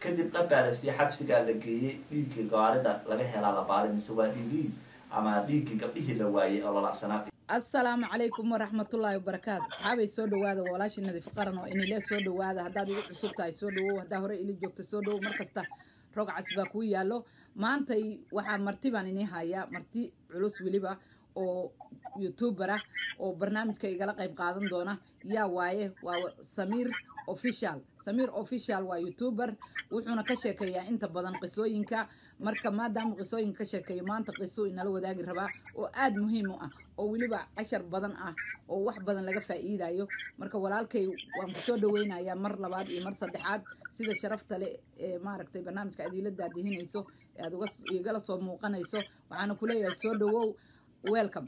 kadib dhabbaa la siiyey xabsigaa la geeyey dhiiggii gawaarida laga helaa la baaray mise waa dhiigii ama dhiiggii gabdhihii la waayey oo lalacsanaa assalaamu calaykum waraxmatullaahi wabarakaatu asxaabay soo dhawaada walaashii nadiif qaran oo inile soo dhawaada haddaad igu cusub tahay soo dhawow haddaa hore ili joogto soo dhawow markasta rog cas baa kuu yaallo maantay waxaa marti baan inii hayaa marti culus weliba oo youtuber ah oo barnaamijka igala qayb qaadan doona yaa waaye waa samiir official samiir official waa youtuber wuxuuna ka sheekeeyaa inta badan qisooyinka marka maadaama qisooyinka ka sheekeeyo maanta qiso inala wadaagi rabaa oo aada muhiim u ah oo weliba cashar badan ah oo wax badan laga faa'iidayo marka walaalkay waan kusoo dhaweynayaa mar labaad iyo mar saddexaad sida sharafta le ee maaragtay barnaamijka aad iila daadihinayso ee aad uga igala soo muuqanayso waxaana kuleeyahay soo dhawow welcome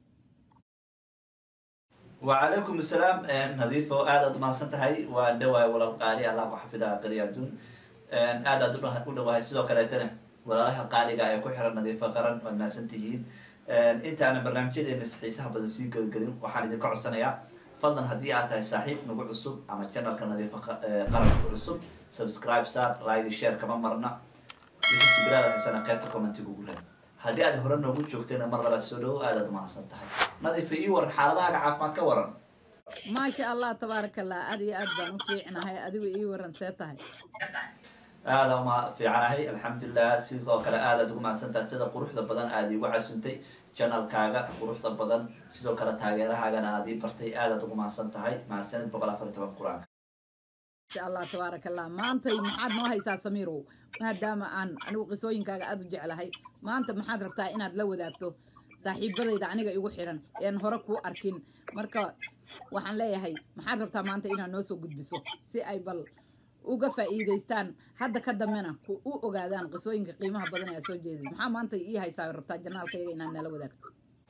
وعليكم السلام نظيفه aad umahadsan tahay waa dhawaay walal qaali allah ku xafidaa qari adduun aad aad u dhawahay sidoo kaleetana walaalaha qaaliga ee ku xiran nadiifo qaran waad mahadsan tihiin intaanan barnaamijyadeena xiisaha badan sii gelgelin waxaan idinka codsanayaa fadlan haddii aad tahay saaxiib nagu cusub ama channelka nadiifo qaran ku cusub subscribe star like share kama marna wixii fikrada haysana qaybta commentiga ugu reeb haddii aad hore noogu joogtayna mar labaad soo dhawo aadaad umahadsan tahay nadiifa ii waran xaaladahaaga caafimaad ka waran maasha allah tabaaraka allah aad iyo aad baan u fiicnahay adigu ii waran see tahay aada uma fiicanahay alxamdulilah sidoo kale aadaad ugu mahadsan tahay sida quruxda badan aada iigu casuntay janalkaaga quruxda badan sidoo kale taageerahaagana aad ii bartay aadaad ugu mahadsan tahay mahadsanid boqol afar iyo toban qur-aanka insha allah tabaaraka allah maantay maxaad noo haysaa samiirow maadaama aan anigu qisooyinkaaga aada u jeclahay maanta maxaad rabtaa inaad la wadaagto saaxiibadayda aniga igu xiran ean hore kuu arkin marka waxaan leeyahay maxaad rabtaa maanta inaad noo soo gudbiso si ay bal uga faa'iidaystaan hadda ka dambena ku u ogaadaan qisooyinka qiimaha badan ee soo jeedid maxaa maanta ii haysaa rabtaa janaalkayga inaad nala wadaagto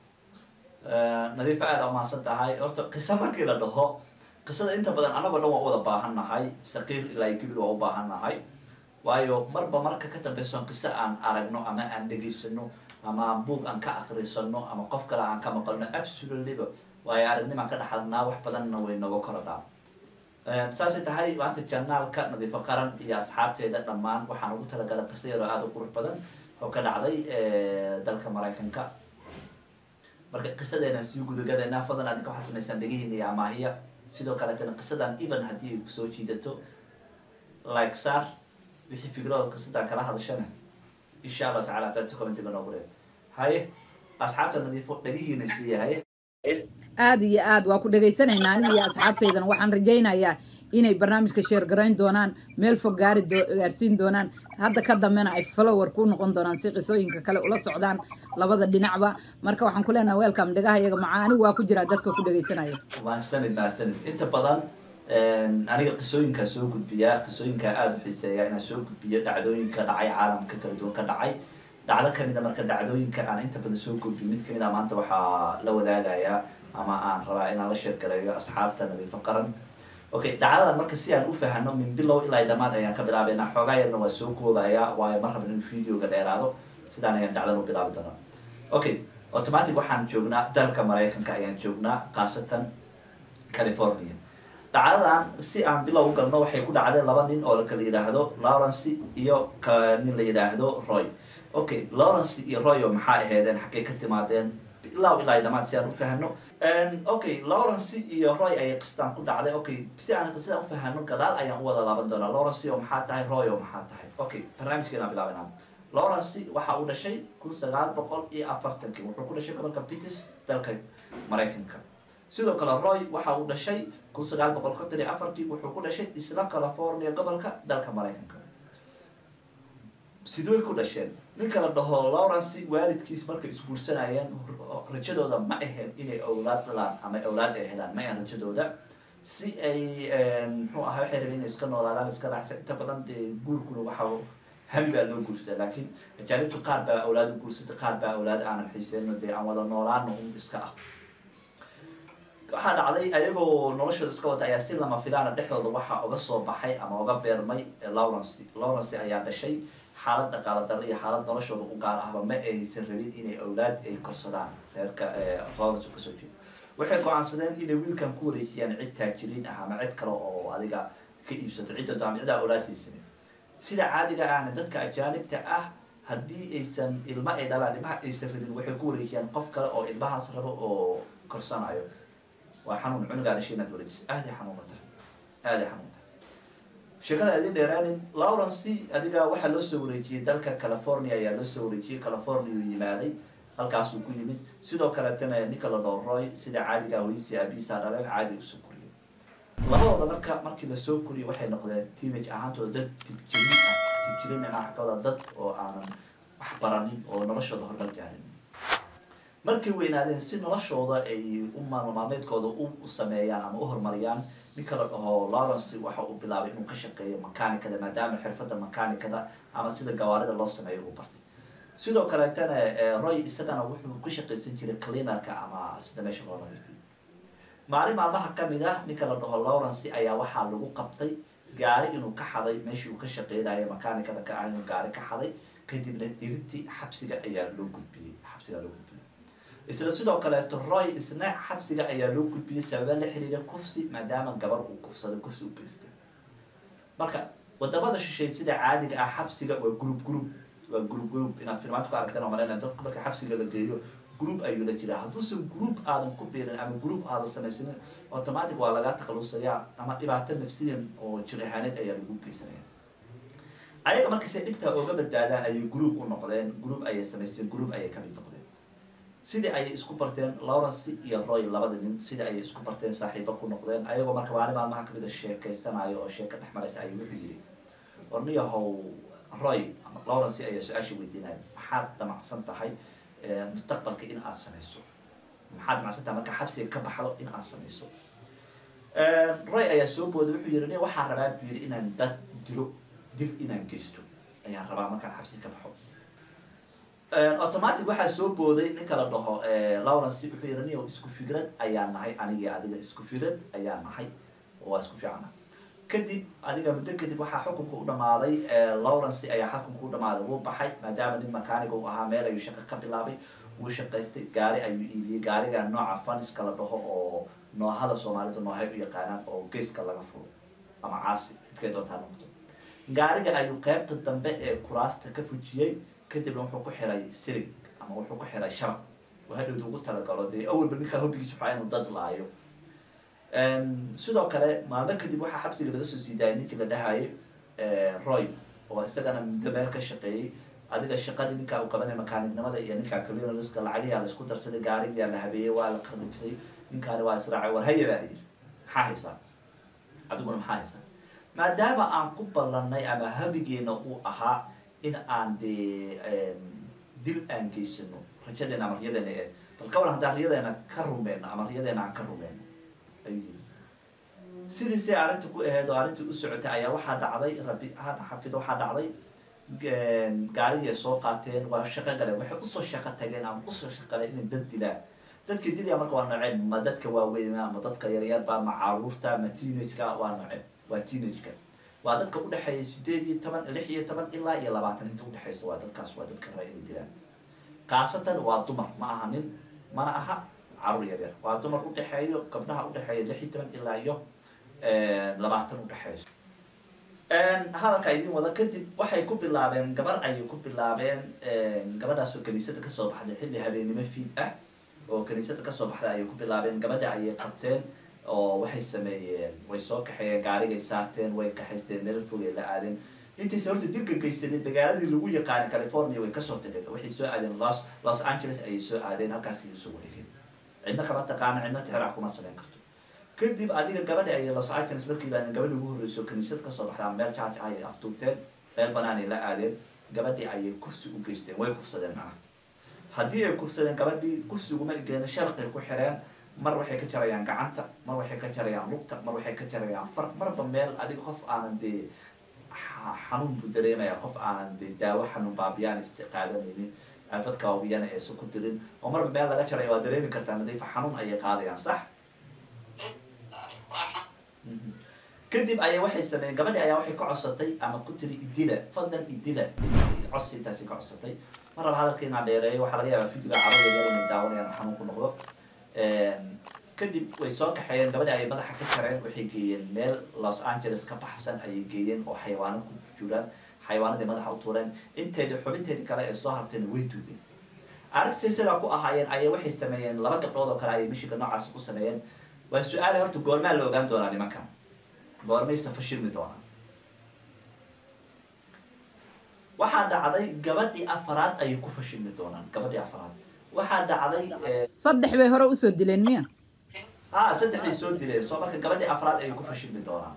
nadiifa aada umahadsan tahay horta qiso markii la dhaho qisada inta badan anagoo dhan waa u wada baahan nahay saqiir ilaa kibir waa u baahan nahay waayo marba marka ka dambeyson qiso aan aragno ama aan dhegaysano ama buog aan ka akrisano ama qof kale aan ka maqalno absolutelyba waayo aragnimaan ka dhexadnaa wax badanna way noga korodhaa saasay tahay maanta janaalka nadiifo qaran iyo asxaabteeda dhammaan waxaan ugu talagalay qiso yaroo aada u qurux badan oo ka dhacday dalka maraykanka marka qisadeena sii gudagadeena fadlan adinka waxaad samaysaan dhegihiina iyo amaahiya sidoo kaleetana qisadan even haddii ay kusoo jiidato like saar wixii fikradood qisadan kala hadashana insha allahu tacala qaybta commentiga noogu reeb haye asxaabta nadiifo dhegihiina siiya haye aada iyo aad waa ku dhagaysanaynaa aniga iyo asxaabtaydana waxaan rajaynayaa inay barnaamijka sheer garayn doonaan meel fog gaari gaarsiin doonaan hadda ka dambena ay follower ku noqon doonaan si qisooyinka kale ula socdaan labada dhinacba marka waxaan ku leenaha welcome dhagaha iyaga macaa anigu waa ku jiraa dadka ku dhagaysanaya mahadsanid mahadsanid inta badan aniga qisooyinkaa soo gudbiyaa qisooyinkaa aada u xiiseeya inaan soo gudbiyo dhacdooyinka dhacay caalamka kala duwan ka dhacay dhacdo kamida marka dhacdooyinka aan inta badan soo gudbiyo mid kamid a maanta waxaa la wadaagayaa ama aan rabaa inaan la sheergaleeyo asxaabta nadiifo qaran okay dhacdadan marka si aan u fahano min bilow ilaa dhamaad ayaan ka bilaabeynaa xoogaa yarna waa soo koobaya waayo mar rabin in videoga dheeraado sidaan ayaan dhacdan u bilaabi doonaa okay automatic waxaan joognaa dalka maraykanka ayaan joognaa khaasatan california dhacdadan si aan bilow u galno waxay ku dhacdeen laba nin oo lakala yidhaahdo lawrence iyo nin la yidhaahdo roy okay lawrence iyo roy oo maxaa aheedeen xaggay ka timaadeen bilow ilaa dhamaad si aan u fahano okay lawrence iyo roy ayay qistaan ku dhacday okay si aan qisada u fahano gadaal ayaan u wada laaban doonaa lawrence oo maxaa tahay roy oo maxaa tahay okay barnaamijkeena bilaabana lawrence waxa uu dhashay kun sagaal boqol iyo afartankii wuxuu ku dhashay gobolka pitts dalka maraykanka sidoo kale roy waxa uu dhashay kun sagaal boqol konton iyo afartii wuxuu ku dhashay isla california gobolka dalka maraykanka sidway ku dhasheen ninka la dhaho lawrence waalidkiis markay isguursanayeen rajadooda ma ahayn inay awlaad dhalaan ama awlaad ay helaan ma ahan rajadooda si ay muxuu ahaa waxay rabeen inay iska noolaadaan iska raacsan inta badan dee guurkuna waxa hami baa loo guursadaa laakiin ajaanibtu qaar baa awlaad u guursatay qaar baa awlaad aanan xiiseyno dee aan wada noolaano un iska ah waxaa dhacday ayagoo noloshooda iska wata ayaa si lama filaana dhexdooda waxaa uga soo baxay ama uga beermay lawrence lawrence ayaa dhashay xaalad dhaqaala darro iyo xaalad noloshooda u gaar ahba ma aysan rabin inay awlaad ay korsadaan reerka lawrence u kasoo jeedo waxay go-aansadeen inay wiilkan ku wareejiyaan cid taajiriin ah ama cid kale oo adiga ka iibsato cidda ama cidaa awlaad haysanin sida caadiga ahna dadka ajaanibta ah haddii aysan ilma ay dhalaan ilmaha aysan rabin waxay ku wareejiyaan qof kale oo ilmahaas rabo oo korsanayo waa xanuun cunugaa dhashay inaad wareejisa aaday xanuunata aaday xanuunta sheekada idin dheeraanin lawrence adiga waxaa loo soo wareejiyey dalka california ayaa loo soo wareejiyey california uu yimaaday halkaasuu ku yimid sidoo kaleetana ninka la dhoo roy sida caadiga hooyisii aabihiisa dhaleen caadi usoo koriyay labadooda marka markii lasoo koriyay waxay noqdeen teenage ahaantooda dad tibjirin ah tibjirin inaa xagooda dad oo aanan wax baranin oo noloshooda horumar gaarin markay weynaadeen si noloshooda ay u maalmaalmeedkooda u sameeyaan ama u horumariyaan ninka la dhaho lawrence waxa uu bilaabay inuu ka shaqeeyo makanikada maadaama xirfadda makanikada ama sida gawaarida loo sameeyo uu bartay sidoo kaleetana roy isagana wuxuu ka shaqaysan jiray cleanerka ama sida meesha loo nadiifiyo maalin maalmaha kamid ah ninka la dhaho lawrence ayaa waxaa lagu qabtay gaari inuu ka xaday meeshii uu ka shaqeynayo makanikada ka ah inuu gaari ka xaday kadibna dhirintii xabsiga ayaa loo gudbiyey xabsigaa loo gudbiyey isla sidoo kaleeto roy isna xabsiga ayaa loo gudbiyey sababa la xiriira kufsi maadaama gabar uu kufsaday kufsi u geystay marka wadamada shisheey sida caadiga ah xabsiga waa group group waa group group inaad filmaanta ku aragteen oo maleyna dadka marka xabsiga la geeyo group ayuu la jiraa hadduusan group aadan ku biirin ama group aadan samaysanin automatic waa lagaa takhalusayaa ama dhibaato nafsiyan oo jir ahaaneed ayaa lagu geysanaya ayaga markayse dhibtaa ooga badbaadaan ayay group u noqdeen group ayay samaysteen group ayay kamid noqdeen sidii ayay isku barteen lawrence iyo roy labada nin sidii ayay isku barteen saaxiibo ku noqdeen ayagoo marka maalin maalmaha kamid a sheekeysanayo oo sheeko dhex maraysa ayuu wuxuu yidhi orniyahow roy ama lawrence ayaa su-aasha weydiinaya maxaad damacsan tahay mustaqbalka in aad samayso maxaad damacsan tahay marka xabsiga ka baxdo in aad samayso roy ayaa soo booday wuxuu yidhi nin waxaa rabaa buu yidhi inaan dad dilo dil inaan geysto ayaan rabaa markaan xabsiga ka baxo automatic waxaa soo booday ninka la dhaho lawrence wuxuu yidhi nin isku fikrad ayaa nahay anigii adiga isku fikrad ayaa nahay oo waa isku fiicana kadib adiga muddo kadib waxaa xukunka u dhamaaday lawrence ayaa xukunka u dhamaaday wuu baxay maadaama nin makaaniga u ahaa meel ayuu shaqo ka bilaabay wuu shaqaystay gaari ayuu iibiyey gaariga nooca faniska la dhaho oo noohada soomaalidu noohay u yaqaanaan oo geeska laga furo ama caasi midkay doontaa noqdo gaariga ayuu qeybta dambe ee kuraasta ka fujiyey kadibna wuxuu ku xiray sirig ama wuxuu ku xiray shabaq oo hadhowda ugu talagalo dee awalba ninkaa hobbigiis waxaa inuu dad laayo sidoo kale maalmo kadib waxaa xabsiga laga soo sii daayay ninkii la dhahayay roy oo isagana muddo meel ka shaqeeyey adiga shaqadii ninkaa uu qabanay makaanignimada iyo ninkaa cleanerska lacagiyaa la isku darsaday gaarigaa la habeeyey waa la qarnifsay ninkaani waa israacay war haya baa la yidhi maxaa haysaa adiguna maxaa haysaa maadaama aan ku ballanay ama habigeena uu ahaa in aan dee dil aan geysano rajadeena ama riyadeena ee bal ka waran haddaan riyadeena ka rumeyno ama riyadeena aan ka rumeyno ayuu yiri sidiisay arrinta ku aheed oo arrintii u socotay ayaa waxaa dhacday rabbi ha xafido waxaa dhacday gaarigii ay soo qaateen waa shaqo galeen waxay usoo shaqo tageen ama usoo shaqaleen inay dad dilaan dadka dilaya marka waa nooceen ma dadka waaweyn ama dadka yaryarba ma caruurta ma teenageka waa nooceen waa teenageka waa dadka udhexeeya sideed iyo toban lix iyo toban ilaa iyo labaatan inta udhexeysa waa dadkaas waa dadka raa inay dilaan khaasatan waa dumar ma aha nin mana aha caruur yaryar waa dumar udhexeeyo gabdhaha udhexeeya lix iyo toban ilaa iyo labaatan udhexeyso hadalka idin wada kadib waxay ku bilaabeen gabar ayay ku bilaabeen gabadhaasoo kaniisada kasoo baxday xilli habeenimo fiid ah oo kaniisada kasoo baxday ayay ku bilaabeen gabadha ayay qabteen oo waxay sameeyeen way soo kaxeeyeen gaarigay saarteen way kaxaysteen meel fogay la aadeen intaysa horta dilka geysanin magaaladii lagu yaqaanay california way kasoo tageen waxay soo aadeen los los angeles ayay soo aadeen halkaas ayay soo wareegeen cidna kama taqaana cidna tixraac kuma samayn karto kadib adiga gabadha ay los angeles markii baa gabadhi ugu horreyso kaniisad kasoo baxdaa meel jaaja ayay aftuubteen meel banaanay la aadeen gabadhii ayay kursi u geysteen way kufsadeen macnaha haddii ay kufsadeen gabadhii kursi uguma egeena shabaqay ku xireen mar waxay ka jarayaan gacanta mar waxay ka jarayaan lugta mar waxay ka jarayaan far marba meel adiga qof aanan dee xanuun buu dareemaya qof aanan dee daawo xanuun baabiyaan istiqaadanaynin cirbadka waabiyana aysan ku dirin oo marba meel laga jaraya waa dareemi kartaa nadiifa xanuun ayay qaadayaan sax kadib ayaa waxay sameeyeen gabadhi ayaa waxay ka codsatay ama ku tiri idila fadlan idila codsi intaasi ka codsatay mar raba hadalka inaa dheereeyo waxaa laga yaabaa fidiga carada yar inay daawanayaan xanuun ku noqdo kadib way soo kaxeeyeen gabadhi ayay madaxa ka jareen waxay geeyeen meel los angeles ka baxsan ayay geeyeen oo xayawaano ku jiraan xayawaanadii madaxa u tuureen inteedii xubinteedii kale ee soo hartayna way duugeen aragtisay sidaa ku ahaayeen ayay waxay sameeyeen laba gabdhood oo kale ayay mishiga noocaas ku sameeyeen waa su-aale horta goormaa la ogaan doonaa nimankan goormaysa fashilmi doonaa waxaa dhacday gabadhii afaraad ayay ku fashilmi doonaan gabadhii afaraad waxaa dhacday saddex bay hore usoo dileen miya ha saddex bay soo dileen soo marka gabadhii afraad ayay ku fashilmi doonaan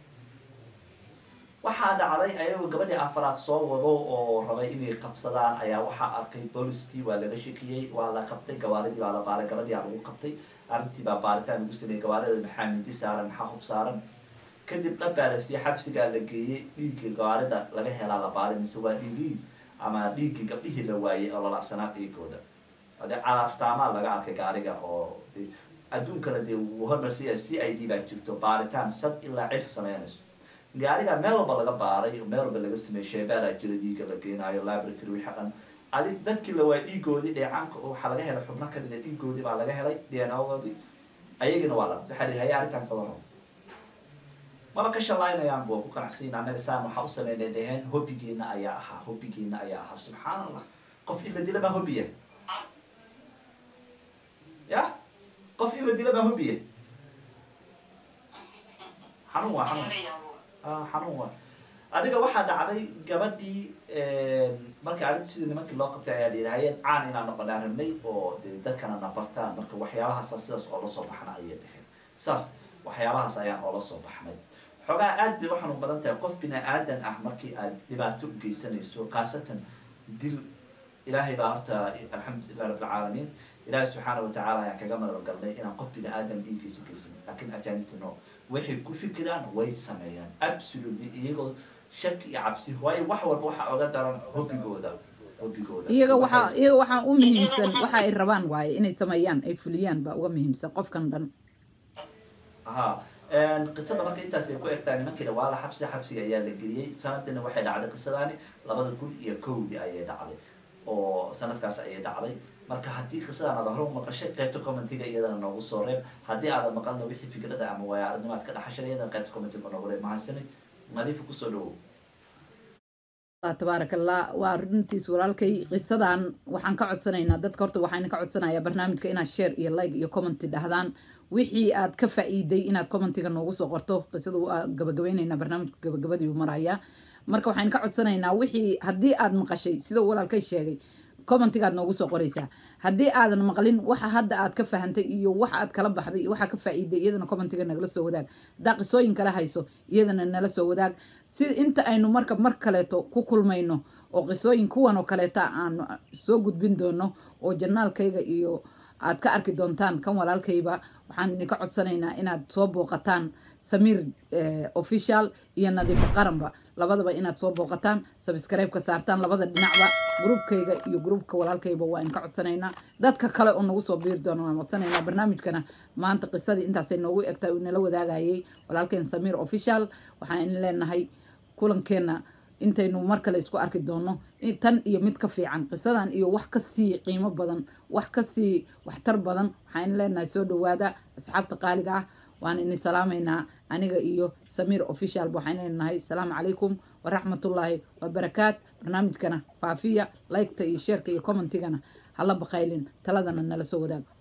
waxaa dhacday ayagoo gabadhii afraad soo wado oo rabay inay qabsadaan ayaa waxaa arkay booliskii waa laga shekiyey waa la qabtay gawaaridii baa la baaray gabadhiaa lagu qabtay arrintii baa baaritaan lagu sameeyey gawaarida maxaa mindi saaran maxaa hub saaran kadib dhabbaa la siiyey xabsigaa la geeyey dhiiggii gawaarida laga helaa la baaray mise waa dhiigii ama dhiiggii gabdhihii la waayey oo lalacsanaa dhiigooda ade calastaamaa laga arkay gaariga oo de adduunkana dee wuu hormarsiya c i d baa jirto baaritaan sad ilaa cir sameynayso gaariga meel walba laga baaray meel walba laga sameeyey sheebaaraa jira dhiiga la geenaayo laboratory wixii dhan adi dadkii la waayey dhiigoodii dheecaanka waxaa laga helay xubno kamid a dhiigoodii baa laga helay d n ogoodii ayagina waa la waxaa la haya arrintan ka waran maba ka shalaynayaan bu ku qanacsiin annaga saan waxaa u sameynay dheheen hobbigeena ayaa ahaa hobbigeena ayaa ahaa subxaan allah qof in la dila maa hobbiya ya qof in la dila maa hobbiya xanuun waa xanuun xanuun waa adiga waxaa dhacday gabadhii markii arrinta sidii nimankii loo qabtay ayaa layidhi hayeen caan inaan noqonaa rabnay oo de dadkana na bartaan marka waxyaabahaasa sidaas oo la soo baxna ayay dheheen saas waxyaabahaas ayaan oola soo baxnay xoogaa aad bay u xanuun badan tahay qof bini aadan ah markii aad dhibaato u geysanayso khaasatan dil ilaahay baa horta alxamdulilah rabbilcaalamiin ilaahay subxaana watacaala ayaan kaga madagalnay inaan qof bini aadan dhiiggiisa geysan laakiin ajaanibta no waxay ku fikiraan way sameeyaan absolutely iyagoo shaki iyo cabsi waayo wax walba waxaa oga daran hobbigooda hobbigooda iyaga waxaa iyaga waxaa u muhiimsan waxa ay rabaan waaye inay sameeyaan ay fuliyaan baa uga muhiimsan qofkan dhan ha qisada marka intaas ay ku egtaa nimankiina waa la xabsi xabsiga ayaa la geliyey sanadina waxay dhacday qisadaani labada kun iyo kowdii ayay dhacday oo sanadkaas ayay dhacday marka haddii qisadaan aad hore u maqashay qaybta commentiga iyadana noogu soo reeb haddii aadan maqalna wixii fikrada ama waaya aragnimaad ka dhaxashay iyadana qaybta commentiga noogu reeb mahadsanid nadiifa kusoo dhawow tabaarak allah waa runtiis walaalkay qisadan waxaan ka codsanaynaa dadka horta waxaan ka codsanayaa barnaamijka inaad share iyo like iyo commenty dhahdaan wixii aad ka faa-iiday inaad commentiga noogu soo qorto qisada waa gabagabaynaynaa barnaamijka gabagabadii marayaa marka waxaan ka codsanaynaa wixii haddii aad maqashay sida walaalkay sheegay commentigaad noogu soo qoraysaa haddii aadan maqlin waxa hadda aad ka fahantay iyo waxa aad kala baxday iyo waxa ka faa-iiday iyadana commentiga nagala soo wadaag haddaa qisooyin kala hayso iyadana nala soo wadaag si inta aynu marka mar kaleeto ku kulmayno oo qisooyin kuwan oo kaleeta aan soo gudbin doono oo janaalkayga iyo aad ka arki doontaan kan walaalkayba waxaan idinka codsanaynaa inaad soo booqataan samiir official iyo nadiifo qaranba labadaba inaad soo booqataan sabskribeka saartaan labada dhinacba gruubkayga iyo gruubka walaalkayba waa idinka codsanaynaa dadka kale oo nagu soo biiri doona waan codsanaynaa barnaamijkana maanta qisadii intaasay noogu egtahay uu nala wadaagayay walaalkeen samiir official waxaan idin leenahay kulankeena intaynu mar kale isku arki doono tan iyo mid ka fiican qisadan iyo wax kasii qiimo badan wax kasii waxtar badan waxaan leenahay soo dhawaada asxaabta qaaliga ah waan ini salaamaynaa aniga iyo samiir official waxaan leenahay asalaamu calaykum waraxmatullaahi wabarakaat barnaamijkana faafiya liketa iyo sheerka iyo commentigana hala baqaylin taladana nala soo wadaag